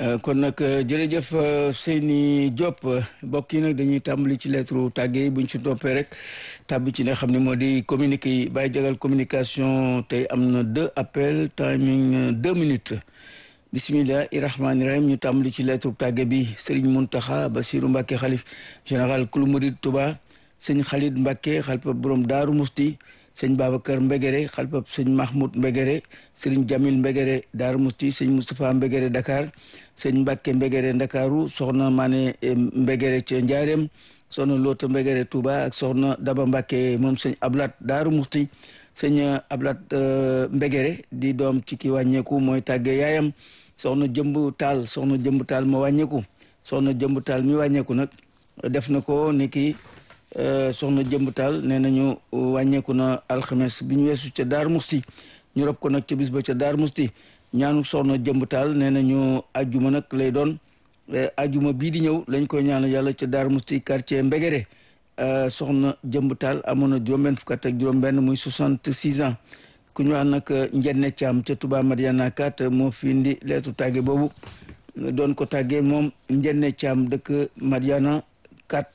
kon nag jërëjëf Seyni Diop mbokk yi nag dañuy tàmbali ci lettre tàgge yi buñ ci toppee rek tàbbi ci ne xam ne moo di communiqué yi bàyyi jagal communication tey am na deux appels timing deux minutes bisimilahi rahmaani rahim ñu tàmbali ci lettre tàgge bi Serigne Mountakha Bassirou Mbacké xalif général kulu murid Touba sëñ Khalid Mbacké xalifa borom Daaru Musti sëñ Babacar Mbegere xalifab sëñ Mahmoud Mbegere sëriñ Jamil Mbegere Daaru Musti sëñ Moustapha Mbegere Dakar sëñ Mbacke Mbegere Ndakaaru soxna Mané Mbegere ca Njaareem soxna Loota Mbegere Touba ak soxna Daba Mbacke moom sëñ Ablat Daaru Musti sëñ Ablat Mbegere di doom ci ki wàññeeku mooy tàgge yaayam soxna Jëmb Taal soxna Jëmb Taal ma wàññeeku soxna Jëmb Taal mi wàññeeku nag def na ko ni ki soxna jëmb taal nee nañu wàññeeku na alxames bi ñu weesu ca daar musti ñu rob ko nag ca bis ba ca daar musti ñaanu soxna jëmb taal nee nañu ajjuma nag lay doon ajjuma bii di ñëw lañ koy ñaanal yàlla ca daar musti quartier mbegere soxna jëmb taal amoon na juróom-benn fukk ak juróom-benn muy soixante six ans ku ñu wax nag njenne caam ca Touba Mariana kat moo fi indi leetu tàgge boobu doon ko tàggee moom njenne caam dëkk Mariana kat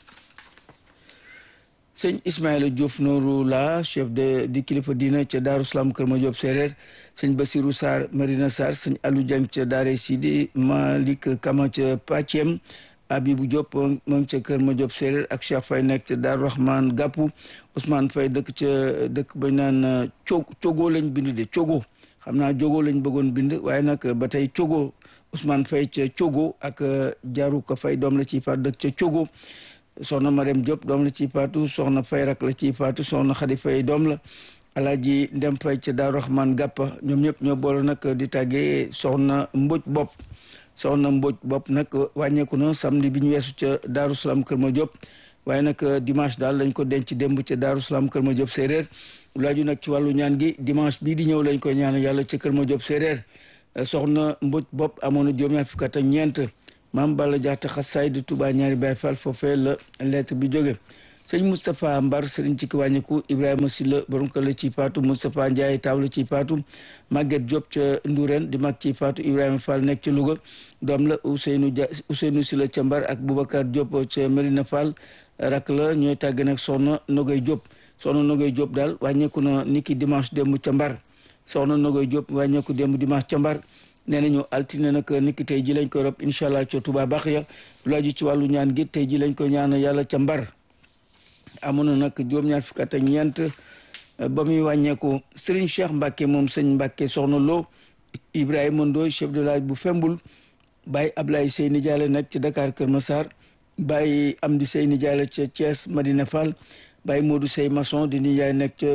sëñ Ismaïla Diouf Nooru la chef de di kilifa diina ca Daaru Salaam Kër Madiop Séeréer sëñ Basirou Sarr Marina Sarr sëñ Aliou Dieng ca Daare Sidi Malick Kama ca Pàccem Abibou Diop moo ngi ca Kër Madiop Séeréer ak Cheikh Faye nekk ca Daaru Rahman Gàppu Ousmane Faye dëkk ca dëkk bañ naan co cogo lañ bind de cogo xam naa jogo lañ bëggoon bind waaye nag ba tey cogo Ousmane Faye ca cogo ak Jaaru Ka Faye doom la ci faat dëkk ca cogo soxna Mariam Diop doom la ci faatu soxna Fay rak la ci faatu soxna Xadi Fay doom la alaaji Ndem Fay ca Daaru Rahman Gàppa ñoom ñëpp ñoo boole nag di tàggee soxna Mbóoj Bopp soxna Mbóoj Bopp nag wàññeeku na samedi bi ñu weesu ca Daaru Salaam Kër Ma Diop waaye nag dimanche daal lañ ko denc démb ca Daaru Salaam Kër Ma Diop séeréer laaju nag ci wàllu ñaan gi dimanche bii di ñëw lañ koy ñaan yàlla ca Kër Ma Diop séeréer soxna Mbóoj Bopp amoon na juróom-ñaar fukk ak ñeent maam Balla Jaxate xasaay di Touba ñaari Baay Faal foofee la lettre bi jóge sëñ Moustapha Mbar sëriñ ci ki wàññiku Ibrahima Silla borom kër la ci faatu Moustapha Ndiaye taaw la ci faatu Maguette Diop ca Ndourène di mag ci faatu Ibrahima Fall nekk ca Louga doom la Ousseynou Dia Ousseynou Silla ca Mbar ak Boubacar Diop ca Medina Fall rak la ñooy tàgg nag soxna Nogay Diop soxna Nogay Diop daal wàññeeku na niki dimanche démb ca Mbar soxna Nogay Diop wàññeeku démb dimanche ca Mbar nee nañu altine nag niki tey ji lañ koy rob incha allah ca Touba baax ya lu aju ci wàllu ñaan gi tey ji lañ koy ñaan yàlla ca mbar amoon na nag juróom-ñaar fukk ak ñeent ba muy wàññeeku Serigne Cheikh Mbacke moom sëñ Mbacke soxna Lo Ibrahima Ndoy chef de village bu Fembul Baye Ablaye Seyni Diallo nag ci Dakar Kër Massar Baye Amdi Seyni Diallo ca Thiès Madina Fall Baye Modou Sey Maçon di nijaay nekk ca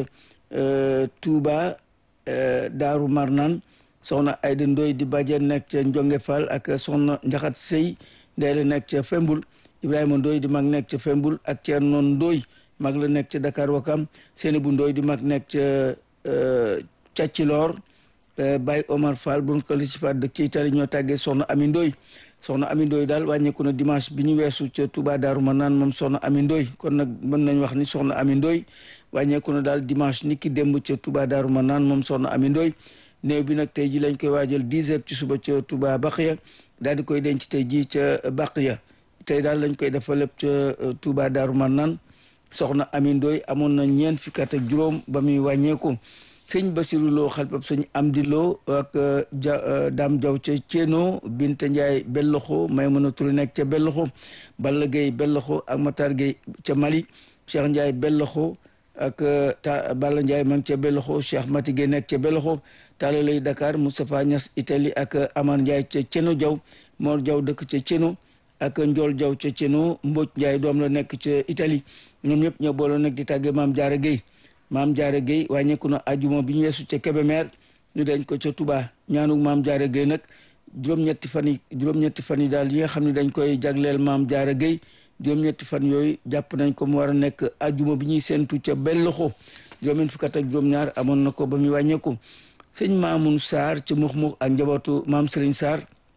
Touba Daaru Marnaan soxna Ayda Ndoy di bàjjen nekk ca Njonge Fall ak soxna Njaxat Sey ndey la nekk ca Fembul Ibrahima Ndoy di mag nekk ca Fembul ak Thierno Ndoy mag la nekk ca Dakar Wakam Seynabou Ndoy di mag nekk ca Càcciloor Baye Omar Fall bu ko li si faat dëkk ci Italie ñoo tàggee soxna Ami Ndoy soxna Ami Ndoy daal wàññeeku na dimanche bi ñu weesu ca Touba Daaru Manaan moom soxna Ami Ndoy kon nag mën nañ wax ni soxna Ami Ndoy wàññeeku na daal dimanche ni ki démb ca Touba Daaru Manaan moom soxna Ami Ndoy néew bi nag tey ji lañ koy waajal dix heures ci suba ca Touba Baqiya daal di koy denc tey ji ca Baqiya tey daal lañ koy defal lépp ca Touba Daaru Marnaan soxna Ami Ndoy amoon na ñeent fukki at ak juróom ba muy wàññeeku sëñ Basiru Lo xalpab sëñ Amdi Lo ak ja Dame Diaw ca Céeno Binta Ndiaye Belloxo Maymuna Touré nekk ca Belloxo Balla Gueye Belloxo ak Matar Gueye ca Mali Cheikh Ndiaye Belloxo ak ta Balla Ndiaye ma ngi ca Belloxo Cheikh Mati Gueye nekk ca Belloxo Talla lay Dakar Moustapha Niass Italie ak Amar Ndiaye ca Céeno Diaw Mor Diaw dëkk ca Céeno ak Njool Diaw ca Céeno Mbóoj Ndiaye doom la nekk ca Italie ñoom ñëpp ñoo booloo nag di tàggee Maam Jaara Gueye Maam Jaara Gueye wàññeeku na ajuma bi ñu weesu ca Kébémer ñu dañ ko ca Touba ñaanuk Maam Jaara Gueye nag juróom-ñetti fan yi juróom-ñetti fan yi daal yi nga xam ne dañ koy jagleel Maam Jaara Gueye juróom-ñetti fan yooyu jàpp nañ ko mu war a nekk ajuma bi ñuy séentu ca Belloxo juróom-ñeent fukk ak juróom-ñaar amoon na ko ba muy wàññeeku sëñ Maamun Sarr ca Mux Mux ak njabootu Maam Serigne Sarr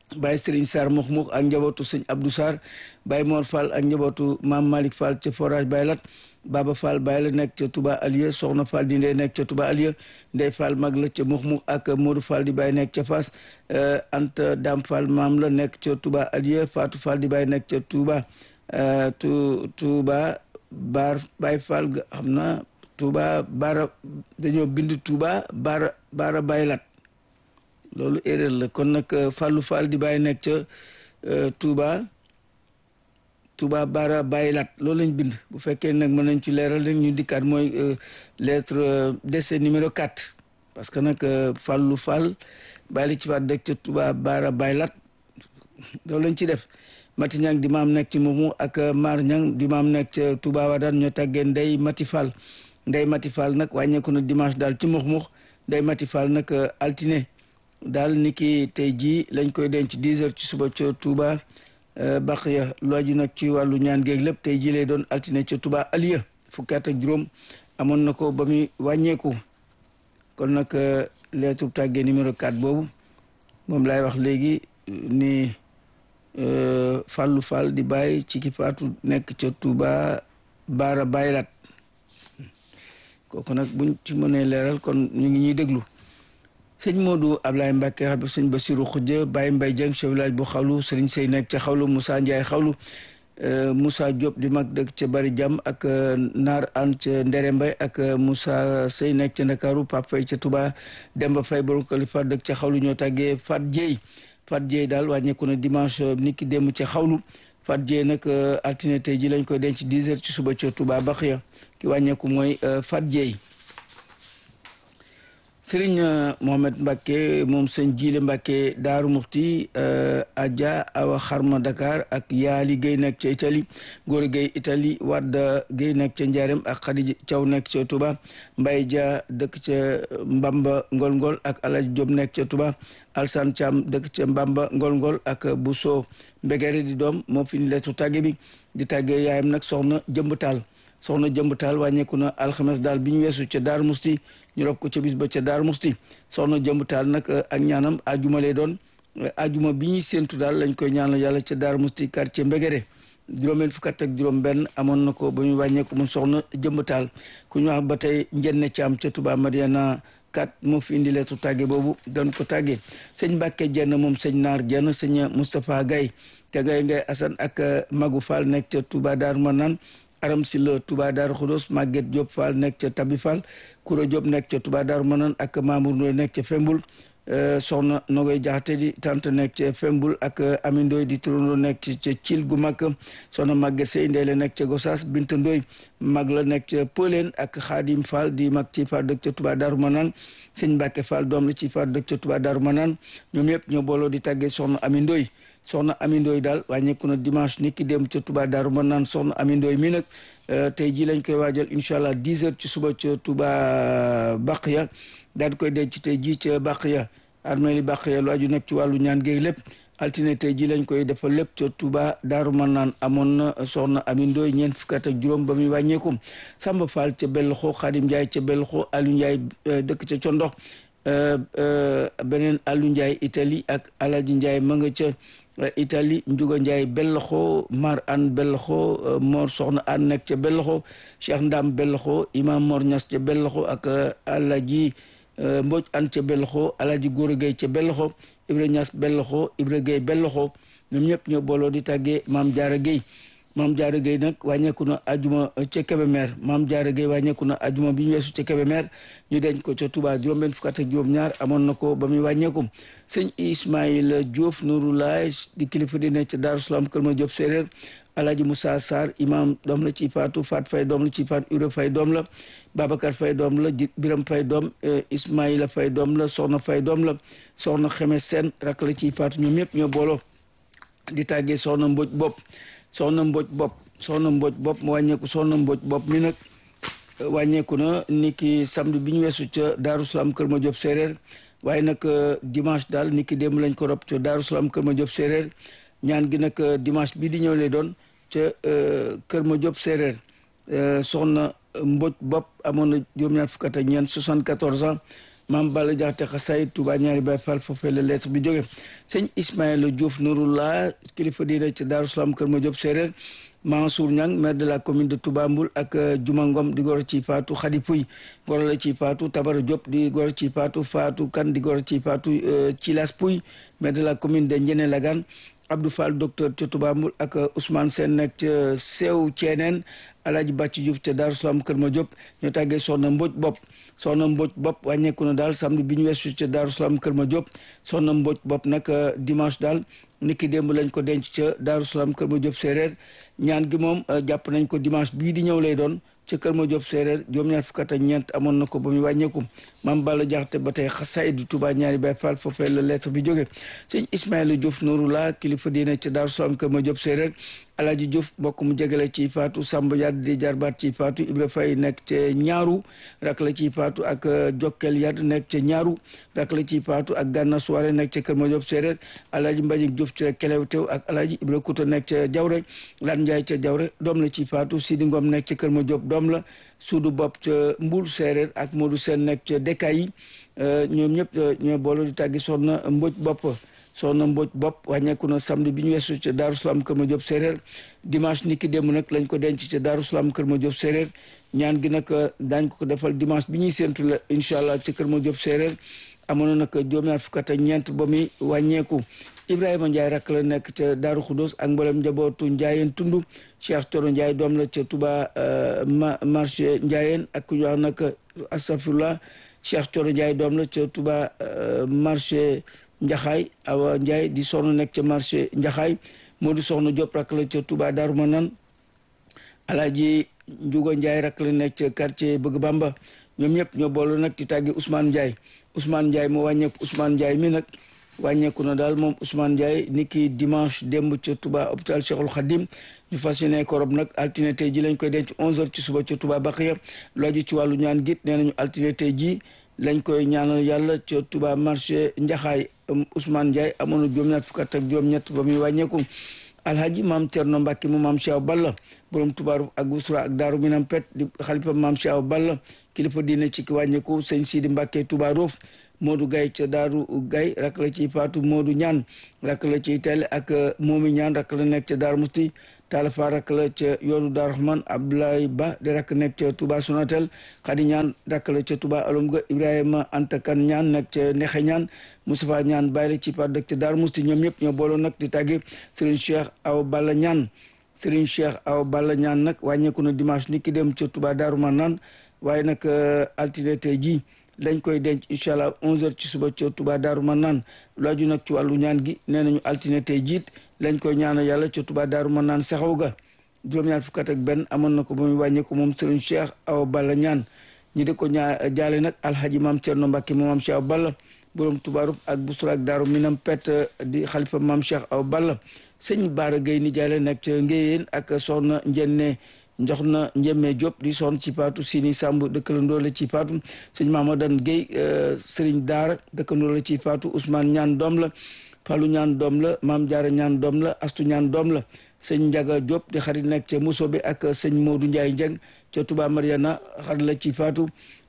Baye Serigne Sarr mux mux ak njabootu sëñ Abdou Sarr Baye Mor Fall ak njabootu Maam Malick Fall ca forage Baye Lat Baba Fall Baye la nekk ca Touba Alieu Soxna Fall di ndey nekk ca Touba Alieu Ndey Fall mag la ca mux mux ak Modou Fall di Baye nekk ca Fass Anta Dam Fall maam la nekk ca Touba Alieu Fatou Fall di Baye nekk ca Touba tu Touba Bar Baye Fall xam na Touba Bara dañoo bind Touba Bara Bara Baye Lat loolu erreur la kon nag Fallou Fall di bàyyi nekk ca Touba Touba Bara bàyyi lat loolu lañ bind bu fekkee nag mën nañ ci leeral rek ñu dikkaat mooy lettre décès numéro 4 parce que nag Fallou Fall bàyyi la ci faat dëkk ca Touba Bara bàyyi lat loolu lañ ci def Mati Ñang di maam nekk ci Mumu ak Mar Ñang di maam nekk ca Touba Wadaan ñoo tàggee Ndey Mati Fall Ndey Mati Fall nag wàññeeku na dimanche daal ci Mux Mux Ndey Mati Fall nag altine daal ni ki tey jii lañ koy denc 10 heures ci suba ca Touba Baqiya lu aju nag ci wàllu ñaan géeg lépp tey jii lay doon altine ca Touba Aliya fukki at ak juróom amoon na ko ba muy wàññeeku kon nag lettre tàggee numéro 4 boobu moom laay wax léegi ni Fallou Fall di bàyyi ci ki faatu nekk ca Touba Baara Baylat kooku nag buñ ci mënee leeral kon ñu ngi ñuy déglu sëñ Modou Ablaye Mbacke xam sëñ Bassirou Khoudia Baye Mbaye Dieng chef village bu xawlu sëriñ Sey nekk ca xawlu Moussa Ndiaye xawlu Moussa Diop di mag dëkk ca Bari Jam ak Naar An ca Ndere Mbay ak Moussa Sey nekk ca Ndakaaru Pape Faye ca Touba Demba Faye borom Kalifa dëkk ca xawlu ñoo tàggee Fat Dieye Fat Dieye daal wàññeeku na dimanche niki démb ca xawlu Fat Dieye nag altine tey ji lañ koy denc 10 heures ci suba ca Touba Baxiya ki wàññeeku mooy Fat Dieye sëriñ Mohamed Mbacke moom sëñ Jiile Mbacke Daaru Muxti Adja Awa Xarma Dakar ak Yaali Guèye nekk ca Italie Góor Guèye Italie Wadda Guèye nekk ca Njaarem ak Xadi Thiaw nekk ca Touba Mbaye Dia dëkk ca Mbamba Ngol Ngol ak Alaji Diop nekk ca Touba Alsan Thiam dëkk ca Mbamba Ngol Ngol ak Bousso Mbegere di doom moo fi ni leetu tàgge bi di tàgge yaayam nag soxna Jëmb Taal soxna Jëmb Taal wàññeeku na alxames daal bi ñu weesu ca Daaru Musti ñu rob ko ca bis ba ca Daaru Musti soxna Jëmb Taal nag ak ñaanam ajuma lay doon ajuma bi ñuy séentu daal lañ koy ñaanal yàlla ca Daaru Musti quartier Mbegere juróomeel fukk ak juróom benn amoon na ko ba ñu wàññeeku mu soxna Jëmb Taal ku ñu wax ba tey njenne caam ca Touba Mariana kat moo fi indi leetu tàgge boobu doon ko tàgge sëñ Mbàkke jenn moom sëñ Naar jenn sëñ Moustapha Gaye te Gaye Ngay Asan ak Magu Fall nekk ca Touba Daaru Manaan aram si la Touba Daaru Xudos Maguette Diop Fall nekk ca Tabi Fall Koura Diop nekk ca Touba Daaru Manaan ak Mamour Ndoy nekk ca Fembul soxna Nogoy Jaxate di tante nekk ca Fembul ak Ami Ndoy di turandoo nekk ca Cil gu mag soxna Maguette Sey Ndey la nekk ca Gosaas Binta Ndoy mag la nekk ca Pëleen ak Xaadim Fall di mag ci Fall dëkk ca Touba Daaru Manaan sëñ Mbàkke Fall doom la ci Fall dëkk ca Touba Daaru Manaan ñoom yëpp ñoo booloo di tàggee soxna Ami Ndoy soxna Ami Ndoy daal wàññeeku na dimanche ni ki dem ca Touba Daaru Manaan soxna Ami Ndoy mi nag tey jii lañ koy waajal incha allah 10 heures ci suba ca Touba Baqiya daal di koy denc tey jii ca Baqiya armée li Baqiya lu aju nekk ci wàllu ñaan géeg lépp altine tey jii lañ koy defal lépp ca Touba Daaru Manaan amoon na soxna Ami Ndoy ñeent fukk ak juróom ba muy wàññeeku Samba Fall ca Belxo Xaadim Ndiaye ca Belxo Aliou Ndiaye dëkk ca Condox beneen Aliou Ndiaye Italie ak Alaji Ndiaye ma nga ca Italie Njuga Ndiaye Belloxo Mar An Belloxo Mor Soxna An nekk ca Belloxo Cheikh Ndam Belloxo Imam Mor Ñas ca Belloxo ak Alaji Mboj An ca Belloxo Alaji Góora Gay ca Belloxo Ibra Ñas Belloxo Ibra Gay Belloxo ñoom ñëpp ñoo booloo di tàggee Maam Jaara Gay Maam Jaara Gay nag wàññeeku na ajuma ca Kébémer Maam Jaara Gay wàññeeku na ajuma bi ñu weesu ca Kébémer ñu denc ko ca Touba juróom benn fukk ak juróom ñaar amoon na ko ba muy wàññeeku sëñ Ismaïla Diouf Nouroulaye di kilifa di nekk ca Daaru Salaam Kër Ma Diop séeréer Alaaji Moussa Sarr imam doom la ci faatu Fat Fay doom la ci faatu Ure Fay doom la Babacar Fay doom la Biram Fay doom Ismaïla Fay doom la Soxna Fay doom la Soxna Xeme Seen rak la ci faatu ñoom ñëpp ñoo booloo di tàggee Soxna Mboj Bopp Soxna Mboj Bopp Soxna Mboj Bopp mu wàññeeku Soxna Mboj Bopp mi nag wàññeeku na ni ki samedi bi ñu weesu ca Daaru Salaam Kër Ma Diop séeréer waaye nag dimanche daal ni ki démb lañ ko rob ca Daaru Salaam Kër Ma Diop séeréer ñaan gi nag dimanche bii di ñëw lay doon ca Kër Ma Diop séeréer soxna Mboj Bopp amoon na juróom-ñaar fukk ak ñeent 74 ans maam Balla Jaxate xasaay Touba ñaari Baay Fall foofee la lettre bi jóge sëñ Ismaïla Diouf Nouroullah kilifa diine ci Daaru Salaam Kër Madiop Séeréer Mansour Niang maire de la commune de Touba Mboul ak Juma Ngom di goro ci Fatou Khady Pouy goro la ci Fatou Tabara Diop di goro ci Fatou Fatou Kane di goro ci Fatou Thilas Pouy maire de la commune de Ndiéné Lagane Abdou Fall docteur ca Touba Mboul ak Ousmane Sène nekk ca Seew Ceeneen Alaaji Bàcci Diouf ca Daaru Salaam Kër Madiop ñoo tàggee soxna Mbodj bopp soxna Mbodj bopp wàññeeku na daal samedi bi ñu weesu ca Daaru Salaam Kër Madiop soxna Mbodj bopp nag dimanche daal niki démb lañ ko denc ca Daaru Salaam Kër Madiop séeréer ñaan gi moom jàpp nañ ko dimanche bii di ñëw lay doon ca Kër Madiop séeréer juróom-ñaar fukk ak ñeent amoon na ko ba muy wàññeeku maam Balla Jaxate ba tey xasaay du Touba ñaari Baay Fall foofee la lettre bi jóge sëñ Ismaïla Diouf Nouroullah kilifa diine ca Daaru Salaam Kër Madiop séeréer Alaaji Diouf mbokk mu jegale ci Fatou Samba Yad di jarbaat ci Fatou Ibra Faye nekk ca ñaaru rak la ci Fatou ak Jokkel Yad nekk ca ñaaru rak la ci Fatou ak Gànna Soare nekk ca Kër Madiop séeréer Alaaji Mbajik Diouf ca Kelewtew ak Alaaji Ibra Kuta nekk ca Jawre Laan Njaay ca Jawre doom la ci Fatou Sidi Ngom nekk ca Kër Madiop doom la suudu bopp ca Mboul séeréer ak Modou Sène nekk ca Dekay yi ñoom ñëpp ñoo boole di tàggi soxna Mbodj bopp soxna Mbodj bopp wàññeeku na samedi bi ñu weesu ca Daaru Salaam Kër Madiop séeréer dimanche ni ki démb nag lañ ko denc ca Daaru Salaam Kër Madiop séeréer ñaan gi nag daañ ko defal dimanche bi ñuy séentu la incha allah ca Kër Madiop séeréer amoon na nag juróom-ñaar fukk ak ñeent ba muy wàññeeku Ibrahima Ndiaye rakk la nekk ca Daaru Khoudoss ak mboolem njabootu Ndiayeen Tundu Cheikh Toro Ndiaye doom la ca Touba marché Ndiayeen ak ku ñu wax nag astafurlah Cheikh Toro Ndiaye doom la ca Touba marché Njaxaay Awa Ndiaye di soxna nekk ca marché Njaxaay Modou Soxna Diop rakk la ca Touba Daaru Manaan Alaaji Njugo Ndiaye rakk la nekk ca quartier Bëgg Bamba ñoom ñëpp ñoo boolu nag di tàggi Ousmane Ndiaye Ousmane Ndiaye moo wàññeeku Ousmane Ndiaye mi nag wàññeeku na daal moom Ousmane Ndiaye ni ki dimanche démb ca Touba hôpital Cheikhul Khadim ñu fas yéene korob nag altine tey ji lañ koy denc 11h ci suba ca Touba Baxiya lu aju ci wàllu ñaan git nee nañu altine tey ji lañ koy ñaanal yàlla ca Touba marché Njaxaay Ousmane Ndiaye amoon na juróom-ñett fukk ak juróom-ñett ba muy wàññeeku alhaji maam Thierno Mbacke mu maam Cheikh Balla borom tubaaru ak Usra ak Daaru Minam Pet di xalifa maam Cheikh Balla kilifa diine ci ki wàññeeku sëñ Sidi Mbacke Touba Roof Modou Gaye ca Daaru Gaye rak la ci Fatou Modou Ñaan rak la ci tele ak Momi Ñaan rak la nekk ca Daaru Musti Talafa rak la ca yoonu Daaru Rahman Abdoulaye Ba di rak nekk ca Touba Sonatel Khady Ñaan rak la ca Touba Alomga Ibrahima Antakan Ñaan nekk ca Nexe Ñaan Moustapha Ñaan bàyyi la ci par dëkk ca Daaru Musti ñoom ñëpp ñoo booloon nag di tàgge Serigne Cheikh Aw Balla Ñaan Serigne Cheikh Aw Balla Ñaan nag wàññeeku na dimanche ni ki dem ca Touba Daaru Manaan waaye nag altine tey jii lañ koy denc incha allah 11h ci suba ca Touba Daaru Manaan lu aju nag ci wàllu ñaan gi nee nañu altine tey jiit lañ koy ñaanal yàlla ca Touba Daaru Manaan saxaw ga juróom-ñaar fukk ak benn amoon na ko ba muy wàññeeku moom Serigne Cheikh Awa Balla ñaan ñi di ko ñaa jaale nag alhaji maam Thierno Mbacke moom maam Cheikh Awa Balla borom tubaarub ak busura ak daaru minam pet di xalifa maam Cheikh Awa Balla sëñ Baara Gueye ni jaale nekk ca Ngéyeen ak soxna Njenne njox na njemme Diop di son ci paatu Sini Samb dëkkandoo la ci paatu sëñ Mamadan Gueye Serigne Daara dëkkandoo la ci paatu Ousmane ñaan doom la Fallou ñaan doom la Maam Jaara ñaan doom la Astu ñaan doom la sëñ Njaga Diop di xarit nekk ca Musobe ak sëñ Modou Ndiaye Njeng ca Touba Mariana xarit la ci faatu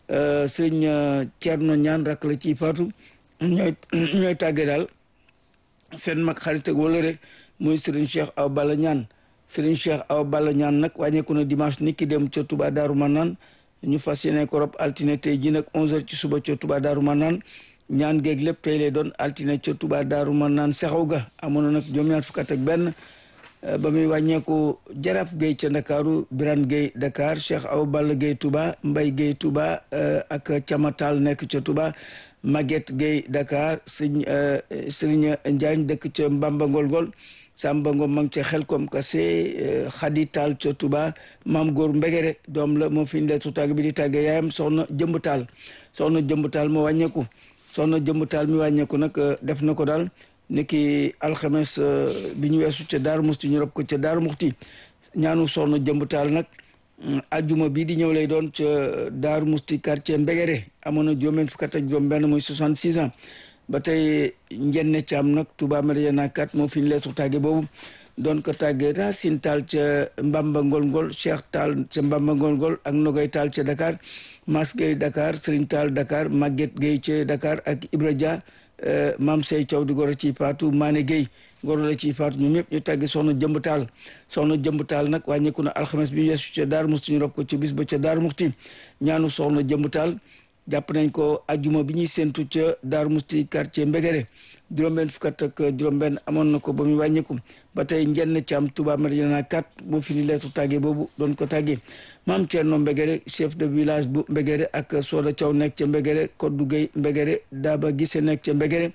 sëñ Thierno ñaan rak la ci faatu ñooy ñooy tàggee daal seen mag xarit ak wala rek muy Serigne Cheikh Awa Balla ñaan Serigne Cheikh Awa Balla ñaan nag wàññeeku na dimanche ni ki dem ca Touba Daaru Manaan ñu fas yéene ko rob altine tey ji nag 11h ci suba ca Touba Daaru Manaan ñaan géeg lépp tey lay doon altine ca Touba Daaru Manaan sexaw ga amoon na nag juróom-ñaar fukk ak benn ba muy wàññeeku Jaraaf Gueye ca Ndakaaru Birane Gueye Dakar Cheikh Awa Balla Gueye Touba Mbaye Gueye Touba ak Camatal nekk ca Touba Maguette Gueye Dakar sëñ Serigne Njaañ dëkk ca Mbamba Ngolgol Samba Ngom ma ngi ca Xelkom Kase Khady Tall ca Touba Maam Góor Mbegere doom la moo fi ndeetu tàgg bi di tàgge yaayam soxna Jëmb Taal soxna Jëmb Taal moo wàññeeku soxna Jëmb Taal mi wàññeeku nag def na ko daal niki alxames bi ñu weesu ca Daaru Muxti ñu rob ko ca Daaru Muxti ñaanu soxna Jëmb Taal nag ajjuma bii di ñëw lay doon ca Daaru Muxti quartier Mbegere amoon na juróom-benn fukk ak juróom benn muy 66 ans ba tey njenne caam nag Touba Mariana 4 moo fi ñu leetu tàgge boobu doon ko tàggee Racine Tall ca Mbamba Ngol Ngol Cheikh Tall ca Mbamba Ngol Ngol ak Nogay Tall ca Dakar Mas Gueye Dakar Serigne Tall Dakar Maguette Gueye ca Dakar ak Ibra Dia Mam Sey Thiaw di goro ci Fatou Mané Gueye goro la ci Fatou ñoom ñëpp ñu tàggee soxna Jëmb Tall soxna Jëmb Tall nag wàññeeku na alxames bi weesu ca Daaru Musti ñu rob ko ci bis ba ca Daaru Musti ñaanu soxna Jëmb Tall jàpp nañ ko ajuma bi ñuy séntu ca Daaru Musti quartier Mbegere juróom-benn fukk ak juróom-benn amoon na ko ba mu wàññeeku ba tey njenn ci am Touba Madina 4 moo fi ni leetu tàggee boobu doon ko tàggee maam Thierno Mbegere chef de village bu Mbegere ak Soda Thiaw nekk ca Mbegere Koddu Gueye Mbegere Daba Gise nekk ca Mbegere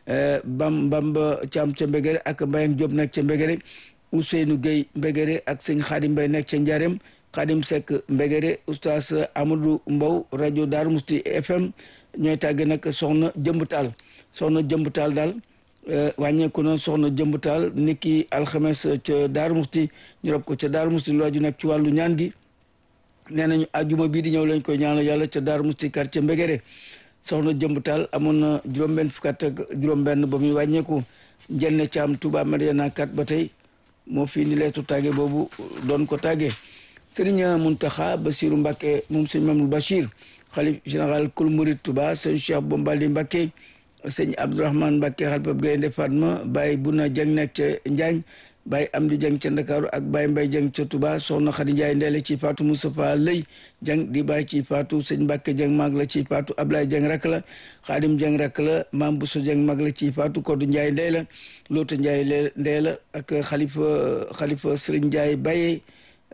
Bam Bamba Thiam ca Mbegere ak Mbayang Diop nekk ca Mbegere Ousseynou Gueye Mbegere ak sëñ Xaadim Mbay nekk ca Njarem Xaadim Seck Mbegere oustaz Amadou Mbow rajo Daaru Musti FM ñooy tàgge nag soxna Jëmb Taal soxna Jëmb Taal daal wàññeeku na soxna Jëmb Taal niki alxames ca Daaru Musti ñu rob ko ca Daaru Musti lu aju nag ci wàllu ñaan gi nee nañu ajuma bii di ñëw lañ koy ñaanal yàlla ca Daaru Musti quartier Mbegere soxna Jëmb Taal amoon na juróom-benn fukk ak juróom-benn ba muy wàññeeku njenne caam Touba Mariana kat ba tey moo fii ni leetu tàgge boobu doon ko tàggee Sëriñ Muntaxa Basiru Mbàkke moom sëñ Mamadou Bachir xalif général kul murid Touba sëñ Cheikh Bombali Mbàkke sëñ Abdourahmane Mbàkke xalifab Gaynde Fatma Baye Buna Jeng nekk ca Njaañ Baye Amdi Jeng ca Ndakaaru ak Baye Mbay Jeng ca Touba soxna Xadi Njaay ndeele ci Faatu Moustapha Lëy Jeng di Baye ci Faatu sëñ Mbàkke Jeng mag la ci Faatu Ablaye Jeng rak la Xaadim Jeng rak la Maam Buso Jeng mag la ci Faatu Koddu Njaay ndeela Loota Njaay ndeela ak xalifa xalifa Sëriñ Njaay Baye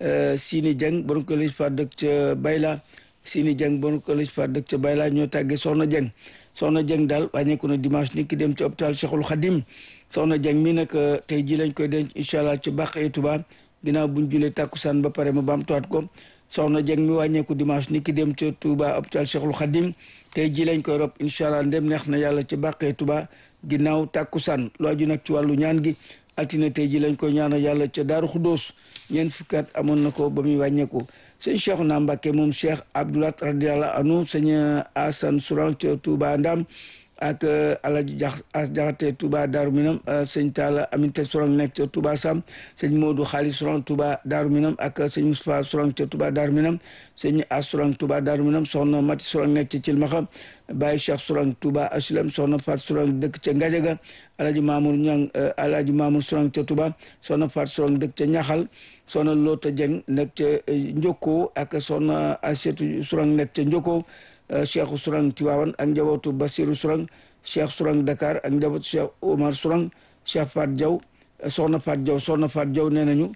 Sini Jeng borom ko lij fa dëkk ca Bayla Sini Jeng borom ko lij fa dëkk ca Bayla ñoo tàggee Soxna Jeng Soxna Jeng daal wàññeeku na dimanche ni ki dem ci hôpital Cheikhul Khadim Soxna Jeng mi nag tey ji lañ koy denc incha allah ci bàq yi Tuba ginnaaw buñ julee tàkkusaan ba pare ma baamtuwaat ko Soxna Jeng mi wàññeeku dimanche ni ki dem ca Tuba hôpital Cheikhul Khadim tey ji lañ koy rob incha allah ndem neex na yàlla ci bàq yi Tuba ginnaaw tàkkusaan lu aju nag ci wàllu ñaan gi altine tey ji lañ koy ñaanal yàlla ca Daaru Xudóos ñeent fukki at amoon na ko ba muy wàññeeku sëñ Cheikh na Mbàkke moom Cheikh Abdoulat radiallahu anhu sëñ Asan Souran ca Touba Ndam ak Alaji Jax As Jaxate Touba Daaru Minam sëñ Talla Aminte Souran nekk ca Touba Sam sëñ Modou Xaalis Souran Touba Daaru Minam ak sëñ Moustapha Souran ca Touba Daaru Minam sëñ As Souran Touba Daaru Minam soxna Mati Souran nekk ca Cilmaxa Baye Cheikh Souran Touba Aslam soxna Fat Souran dëkk ca Ngajaga Alaji Mamour Ñang Alaji Mamour Souran ca Touba soxna Fat Souran dëkk ca Ñaxal soxna Loota Jeng nekk ca Njoko ak soxna Asetu Souran nekk ca Njoko Cheikh Sourang Tiwaawan ak njabootu Basiru Sourang Cheikh Sourang Dakar ak njabootu Cheikh Omar Sourang Cheikh Fat Diaw soxna Fat Diaw soxna Fat Diaw nee nañu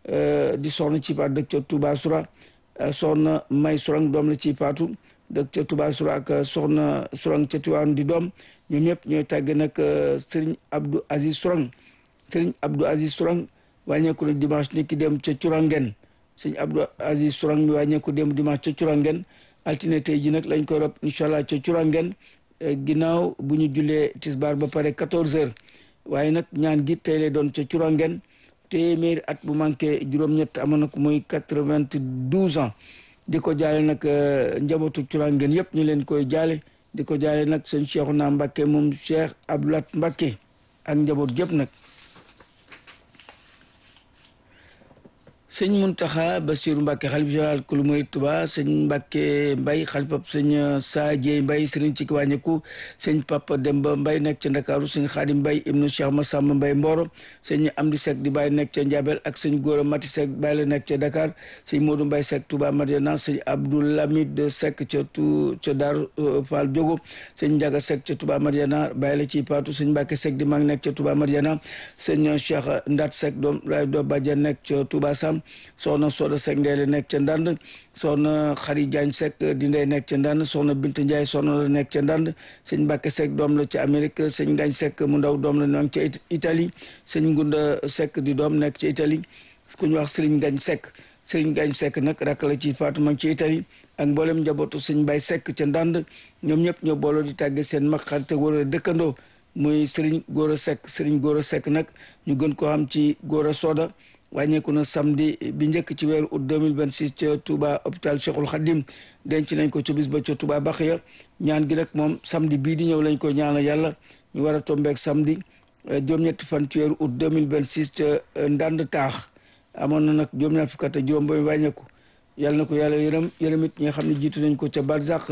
di soxna ci paat dëkk ca Touba Soura soxna May Sourang doom la ci paatu dëkk ca Touba Soura ak soxna Sourang ca Tiwaawan di doom ñoom ñëpp ñooy tàgge nag Serigne Abdou Aziz Sourang Serigne Abdou Aziz Sourang wàññeeku na dimanche ni ki dem ca Curangen Serigne Abdou Aziz Sourang mi wàññeeku dem dimanche ca Curangen altine tey ji nag lañ koy rob incha allah ca curangen ginnaaw bu ñu jullee tisbaar ba pare 14 heures waaye nag ñaan gi tey lay doon ca curangen téeméeri at bu manqué juróom-ñett amoon na ko muy 92 ans di ko jaale nag njabootu curangen yëpp ñu leen koy jaale di ko jaale nag sëñ Cheikhouna Mbacké moom Cheikh Abdoulat Mbacké ak njaboot gépp nag sëñ Muntaxa Basiru Mbàkke xalif général kulu murid Tuba sëñ Mbàkke Mbay xalifab sëñ Saajee Mbay sëriñ ci wàññeeku sëñ Papa Demba Mbay nekk ca Ndakaaru sëñ Xaadim Mbay ibnu Cheikh Massamba Mbay Mboro sëñ Amdi Seck di Baay nekk ca Njaabel ak sëñ Góora Mati Seck Baay la nekk ca Dakar sëñ Moodu Mbay Seck Tuba Madiana sëñ Abdoulamid Seck ca tu ca Daaru Fall Jogo sëñ Njaga Seck ca Tuba Madiana Baay la ci Paatu sëñ Mbàkke Seck di mag nekk ca Tuba Madiana sëñ Cheikh Ndat Seck doom lay doo Badiane nekk ca Tuba Sam soxna Soda Seck ndey la nekk ca Ndand soxna Xari Jaañ Seck di ndey nekk ca Ndand soxna Bint Njaay soxna la nekk ca Ndand sëñ Mbàkke Seck doom la ca Amérique sëñ Ngañ Seck mu ndaw doom la nekk ca Italie sëñ Ngunda Seck di doom nekk ca Italie ku ñu wax Sëriñ Ngañ Seck Sëriñ Ngañ Seck nag rak la ci Faatuma ci Italie ak mboolem njabootu sëñ Bay Seck ca Ndand ñoom ñëpp ñoo booloo di tàgge seen mag xarit wala dëkkandoo muy Sëriñ Góora Seck Sëriñ Góora Seck nag ñu gën koo xam ci Góora Soda wàññeeku na samedi bi njëkk ci weeru août 2026 ca Touba hôpital Cheikhul Khadim denc nañ ko ca bis ba ca Touba Baxiya ñaan gi nag moom samedi bii di ñëw lañ ko ñaanal yàlla ñu war a tombeek samedi juróom-ñetti fan ci weeru août 2026 ca ndànd taax amoon na nag juróom-ñaar fukk ak juróom ba wàññeeku yàlla na ko yàlla yërëm yërëm it ñi nga xam ne jiitu nañ ko ca barzaq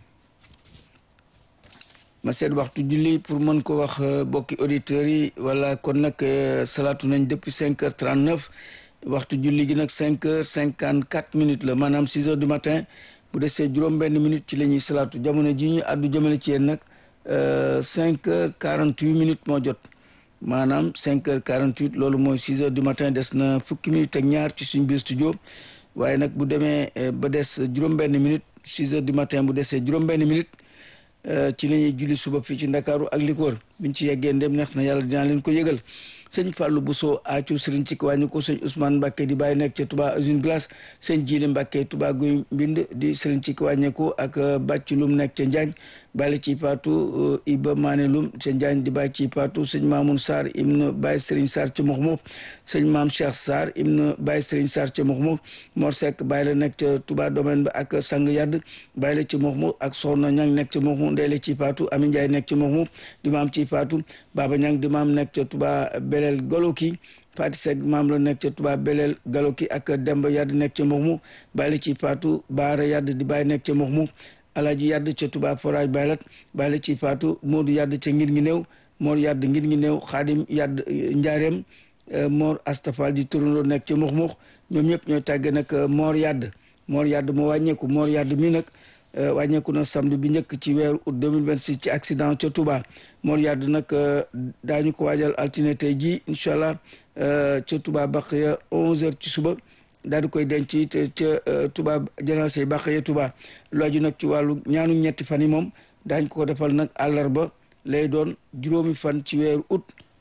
ma seet waxtu julli pour mën ko wax bokki auditeurs yi wala kon nag salaatu nañ depuis cinq heures trente neuf waxtu julli gi nag cinq heures cinquante quatre minutes la maanaam six heures du matin bu desee juróom benn minute ci la ñuy salaatu jamono ji ñu àddu jëmale ci yéen nag cinq heures quarante huit minutes moo jot maanaam cinq heures quarante huit loolu mooy six heures du matin des na fukki minutes ak ñaar ci suñ biir studio waaye nag bu demee ba des juróom benn minute six heures du matin bu desee juróom benn minute ci la ñuy julli suba fii ci ndakaaru ak li ko wër biñ ci yeggee ndem neex na yàlla dinaa leen ko yëgal sëñ Fallou Bousso aacu sëriñ ci wàññi ko sëñ Ousmane Mbacke di bàyyi nekk ca Touba usine glace sëñ Jili Mbacke Touba guy mbind di sëriñ ci wàññeeku ak bàcc lum nekk ca Njaañ bàyyi ci paatu Iba Maane lum ca Njaañ di bàyyi ci paatu sëñ Mamoun Sarr ibn Baye Sëriñ Sarr ca Moxmo sëñ Maam Cheikh Sarr ibn Baye Sëriñ Sarr ca Moxmo Mor Seck bàyyi la nekk ca Touba domaine ba ak Sang Yadd bàyyi la ci Moxmo ak Soxna Ñang nekk ca Moxmo Ndeele ci paatu Ami Ndiaye nekk ca Moxmo di maam ci paatu Baba Ñang di maam nekk ca Touba Belel Goloki Fati Seck maam la nekk ca Touba Belel Galoki ak Demba Yadd nekk ca Moxmu bàyyi ci Faatu Baara Yadd di bàyyi nekk ca Moxmu Alaji Yadd ca Touba Forage Baylat bàyyi ci Faatu Moodu Yadd ca ngir ngi néew Mor Yadd ngir ngi néew Xaadim Yadd Njaareem Mor Astafal di turandoo nekk ca Moxmu ñoom ñëpp ñooy tàgge nag Mor Yadd Mor Yadd moo wàññeeku Mor Yadd mi nag wàññeeku na samedi bi njëkk ci weeru août 2026 ci accident ca Touba Mor Yadd nag daañu ko waajal altine tey jii incha allah ca Touba Baqiya 11h ci suba daal di koy denc te ca Touba janaase Baqiya Touba lu aju nag ci wàllu ñaanu ñetti fan yi moom daañ ko defal nag àllarba lay doon juróomi fan ci weeru août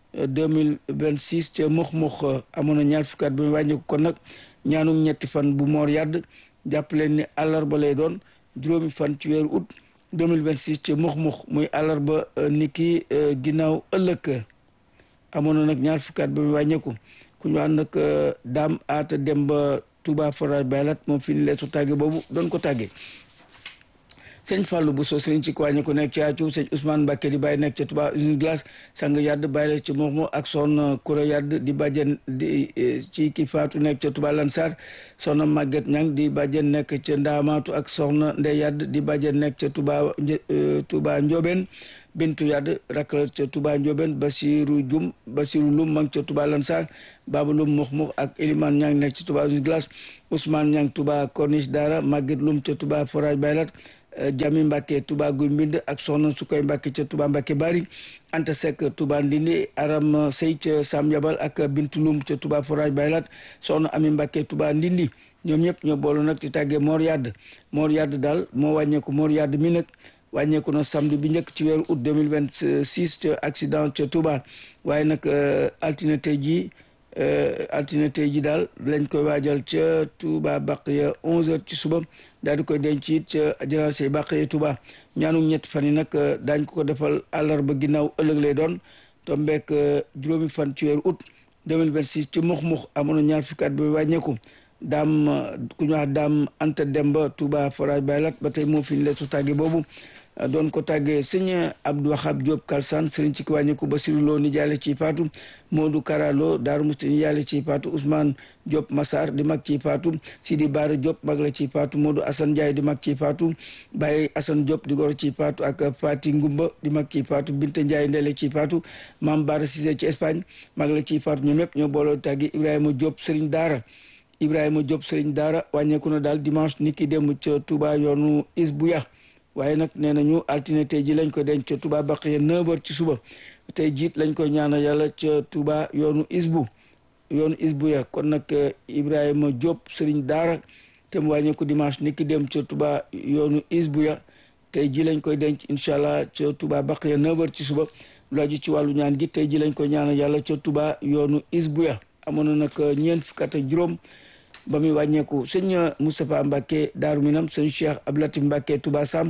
2026 ca Mox-Mox amoon na ñaar fukki at ba mu wàññeeku kon nag ñaanum ñetti fan bu Mor Yadd jàpp leen ni àllarba lay doon juróomi fan ci weeru août 2026 ci mux-mux muy àllarba ni ki ginnaaw ëllëg amoon na nag ñaar fukkaat ba mu wàññeeku ku ñu ànd nag daam aata dem ba Touba Forage Baylat moom fi ni leesu tàgge boobu doon ko tàgge sëñ Fallou Bousso sëriñ ci wàññi ko nekk ci àccu sëñ Ousmane Mbacke di bàyyi nekk ca Touba usine glace sang yadd bàyyi la ci moxmo ak soxna Koura yadd di bàjjen di ci ki faatu nekk ca Touba Lansar soxna Maguette Ñang di bàjjen nekk ca Ndaamaatu ak soxna Ndey yadd di bàjjen nekk ca Touba Touba Ndiobène Bintu yadd rakal ca Touba Ndiobène Basiru Jum Basiru Lum mang ca Touba Lansar Baba Lum mox-mox ak Elimane Ñang nekk ci Touba usine glace Ousmane Ñang Touba Corniche Dara Maguette Lum ca Touba Forage Baylat Jami Mbacke Touba Guy Mbind ak soxna Sukoy Mbacke ca Touba Mbacke Bari Anta Seck Touba Ndindi Aram Sey ca Sam Yabal ak Bintu Lum ca Touba Forage Baylat soxna Ami Mbacke Touba Ndindi ñoom ñëpp ñoo boolu nag ci tàggee Mor Yadd Mor Yadd daal moo wàññeeku Mor Yadd mi nag wàññeeku na samedi bi njëkk ci weeru août 2026 ca accident ca Touba waaye nag altine tey jii altine tey ji daal lañ koy waajal ca Touba Baqiya 11h ci suba daal di koy denc it ca janaase Baqiya Touba ñaanu ñetti fan yi nag daañ ko ko defal àllarba ginnaaw ëllëg lay doon tombeek juróomi fan ci weeru août 2026 ci mux-mux amoon na ñaar fukki at ba wàññeeku daam ku ñu wax daam Anta Demba Touba Forage Baylat ba tey moo fi ñu leen su tàgge boobu doon ko tàggee sëñ Abdou Wahab Diop Kalsan sëriñ ci wàññeeku Basiru Lo ni jaale ci paatu Modou Karalo Daaru Musti ni jaale ci paatu Ousmane Diop Massar di mag ci paatu Sidi Bara Diop mag la ci paatu Modou Assane Ndiaye di mag ci paatu Baye Assane Diop di goro ci paatu ak Fati Ngumba di mag ci paatu Binta Ndiaye ndele ci paatu Maam Bara Cissé ci Espagne mag la ci paatu ñoom ñëpp ñoo booloo tàggi Ibrahima Diop sëriñ Daara Ibrahima Diop sëriñ Daara wàññeeku na daal dimanche ni ki démb ca Touba yoonu Isbuya waaye nag nee nañu altine tey ji lañ ko denc ca Touba Baqiya 9h ci suba tey jiit lañ koy ñaanal yàlla ca Touba yoonu Isbu yoonu Isbu ya kon nag Ibrahima Diop Serigne Daara te mu wàññeeku dimanche ni ki dem ca Touba yoonu Isbu ya tey ji lañ koy denc incha allah ca Touba Baqiya 9h ci suba lu aju ci wàllu ñaan gi tey ji lañ koy ñaanal yàlla ca Touba yoonu Isbu ya amoon na nag ñeent fukk ak juróom. ba muy wàññeeku sëñ Moustapha Mbacke Daaru Minam sëñ Cheikh Ablatif Mbacke Touba Sam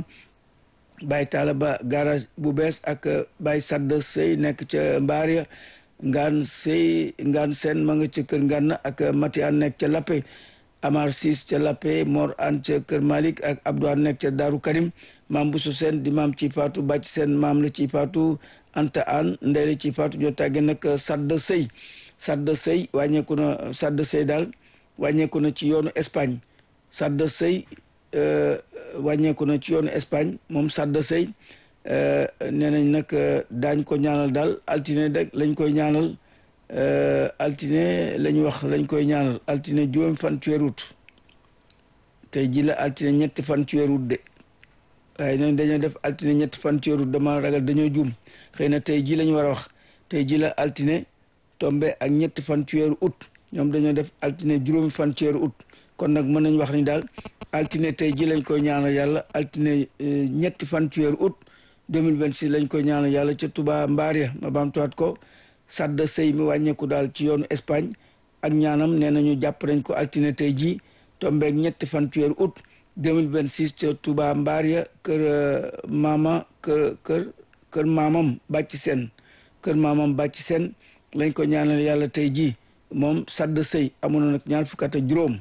Baye Talla Ba garage bu bees ak Baye Sadd Sey nekk ca Mbaar ya ngaan Sey ngaan Seen ma nga ca kër Nganna ak Mati An nekk ca Lappe Amar Sis ca Lappe Mor An ca kër Malik ak Abdou An nekk ca Daaru Karim maam Bousso Seen di maam ci Fatou Bàcc Seen maam la ci Fatou Anta An ndey la ci faatu ñoo tàggee nag Sadda Sey Sadda Sey wàññeeku na Sadda Sey daal wàññeeku na ci yoonu Espagne Sadda Sey wàññeeku na ci yoonu Espagne moom Sadda Sey nee nañ nag daañ ko ñaanal daal altine dag lañ koy ñaanal altine lañ wax lañ koy ñaanal altine juróom fan ci weeru août tey ji la altine ñetti fan ci weeru août de waaye nag dañoo def altine ñetti fan ci weeru août dama ragal dañoo juum xëy na tey ji lañ war a wax tey ji la altine tombe ak ñetti fan ci weeru août ñoom dañoo def altine juróomi fan ci weeru août kon nag mën nañ wax ni daal altine tey ji lañ koy ñaanal yàlla altine ñetti fan ci weeru août 2026 lañ koy ñaanal yàlla ca Touba Mbaria ma baamtuwaat ko Sadda Sey mi wàññeeku daal ci yoonu Espagne ak ñaanam nee nañu jàpp nañ ko altine tey jii tombeeg ñetti fan ci weeru août 2026 ca Touba Mbaria kër maama kër kër kër maamam bàcc seen kër maamam bàcc seen lañ ko ñaanal yàlla tey jii moom Sadda Sey amoon na nag ñaar fukk ak juróom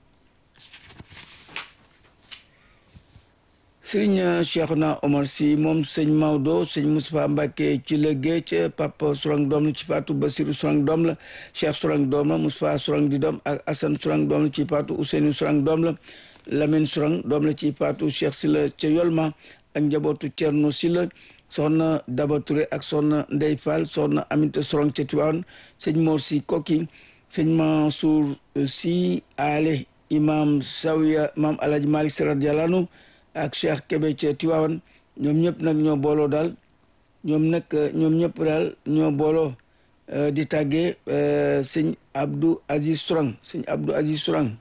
sëriñ Cheikhouna Omar Sy moom sëñ Maodo sëñ Moustapha Mbacke ci la géej Papa Sourang doom la ci Fatou Basirou Sourang doom la Cheikh Sourang doom la Moustapha Sourang di doom ak Assane Sourang doom la ci Fatou Ousseynou Sourang doom la Lamine Sourang doom la ci Fatou Cheikh Sila ca Yolma ak njabootu Thierno Sila soxna Daba Touré ak soxna Ndey Fall soxna Aminta Sourang ca Tivaouane sëñ Mor Sy Koki sëñ Mansour Sy Ale imam Sawiya maam Alhaji Malick Sy radiyallahu anhu ak Cheikh Kébé ca Tiwaawan ñoom ñëpp nag ñoo booloo daal ñoom nag ñoom ñëpp daal ñoo booloo di tàggee sëñ Abdou Aziz Sourang sëñ Abdou Aziz Sourang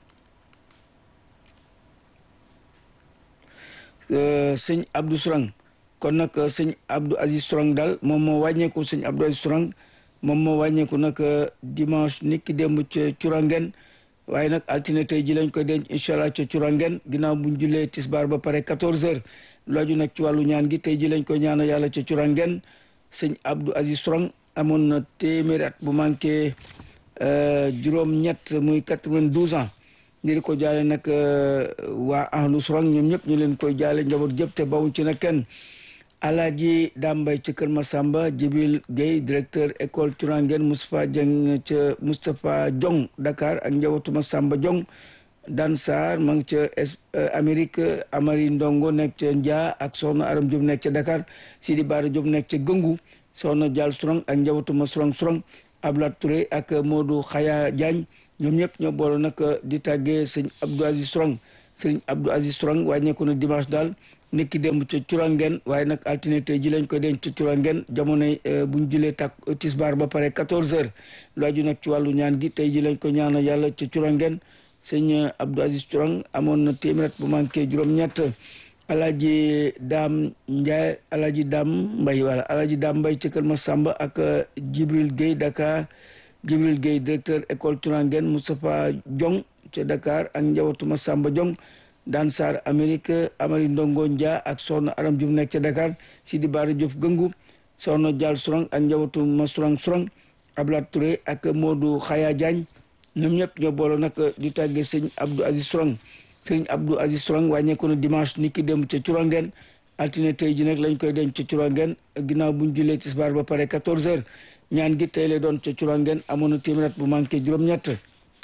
sëñ Abdou Sourang kon nag sëñ Abdou Aziz Sourang daal moom moo wàññeeku sëñ Abdou Aziz Sourang moom moo wàññeeku nag dimanche nit ki démb ca Curangen waaye nag altine tey ji lañ koy denc incha allah ca curangen ginnaaw buñ jullee tisbaar ba pare 14 heures looju nag ci wàllu ñaan gi tey ji lañ koy ñaanal yàlla ca curangen sëñ Abdou Aziz Sourang amoon na téeméeri at bu manqué juróom-ñett muy 92 ans ñu di ko jaale nag waa ahlu Sourang ñoom ñëpp ñu leen koy jaale njaboot jëpp te bawuñ ci nag kenn Alaaji Dambay ca Kër Masamba Jibril Gueye directeur école Turangen Moustapha Dieng ca Moustapha Diong Dakar ak njabootu Masamba Diong Dan Sarr ma ngi ca Amérique Amari Ndongo nekk ca Ndia ak soxna Aram Diop nekk ca Dakar Sidi Bara Diop nekk ca Gëngu soxna Dial Sourang ak njabootu ma Sourang Sourang Ablat Touré ak Modou Khaya Diagne ñoom ñëpp ñoo boole nag di tàggee sëñ Abdou Aziz Sourang sëñ Abdou Aziz Sourang wàññeeku na dimanche daal niki démb ca curangen waaye nag altine tey ji lañ koy denc ca curangen jamonoy buñ julee tak tisbaar ba pare 14 heures lu aju nag ci wàllu ñaan gi tey ji lañ ko ñaanal yàlla ca curangen sëñ Abdou Aziz Curang amoon na téeméer bu manqué juróom-ñett alaaji daam Ndiaye alaaji daam Mbay wala alaaji daam Mbay ca Kër Masamba ak Jibril Gueye Dakar Jibril Gueye directeur école curangen Moustapha Diong ca Dakar ak njabootu Masamba Diong daan Sarr Amérique Amari Ndongo Ndia ak soxna Aram Diouf nekk ca Dakar Sidi Bara Diouf Gëngu soxna Dial Sourang ak njabootu ma Sourang Sourang Ablat Touré ak Modou Khaya Diagne ñoom ñëpp ñoo booloo nag di tàggee sëñ Abdou Aziz Sourang sëñ Abdou Aziz Sourang wàññeeku na dimanche ni ki dem ca Curangen altine tey ji nag lañ koy denc ca Curangen ginnaaw buñ jullee tisbaar ba pare 14 heures ñaan gi tey lay doon ca Curangen amoon na téeméer bu manqué juróom-ñett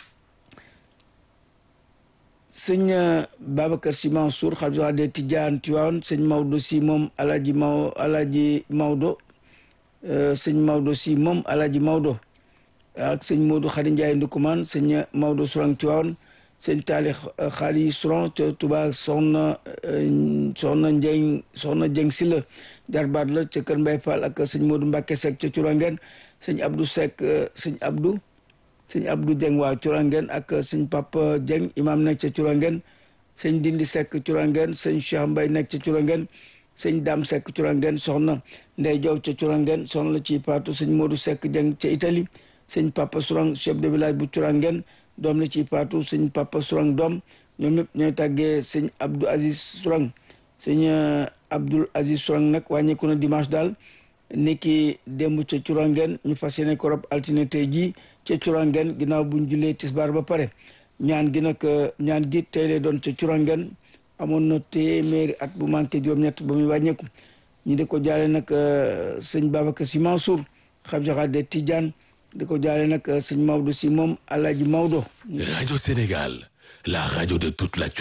sëñ Babacar Sy Mansour xalifa de Tidiane Tivaouane sëñ Maodo Sy moom alaji Maw alaji Maodo sëñ Maodo Sy moom alaji Maodo ak sëñ Modou Khady Ndiaye Ndukumaan sëñ Maodo Sourang Tivaouane sëñ Taali Khady Sourang ca Touba soxna soxna Njeng soxna Jeng Silla jarbaat la ca Kër Mbay Fall ak sëñ Modou Mbacke Seck ca Curangen sëñ Abdou Seck sëñ Abdou sëñ Abdou Dieng waa Curangen ak sëñ Papa Dieng imam nekk ca Curangen sëñ Dindi Seck Curangen sëñ Cheikh Mbay nekk ca Curangen sëñ Dam Seck Curangen soxna Ndey Jow ca Curangen soxna la ci paatu sëñ Modou Seck Dieng ca Italie sëñ Papa Sourang chef de village bu Curangen doom la ci paatu sëñ Papa Sourang doom ñoom ñëpp ñooy tàggee sëñ Abdou Aziz Sourang sëñ Abdoul Aziz Sourang nag wàññeeku na dimanche daal niki démb ca Curangen ñu fas yéene ko rob altine tey jii ca Curangen ginnaaw buñ jullee tisbaar ba pare ñaan gi nag ñaan gi tey lay doon ca Curangen amoon na téeméeri at bu manqué juróom-ñett ba muy wàññeeku ñi di ko jaale nag sëñ Babacar Sy Mansour xam jaxaat de Tidiane di ko jaale nag sëñ Maodo Sy moom Alaaji Maodo Radio Sénégal, la radio de toute la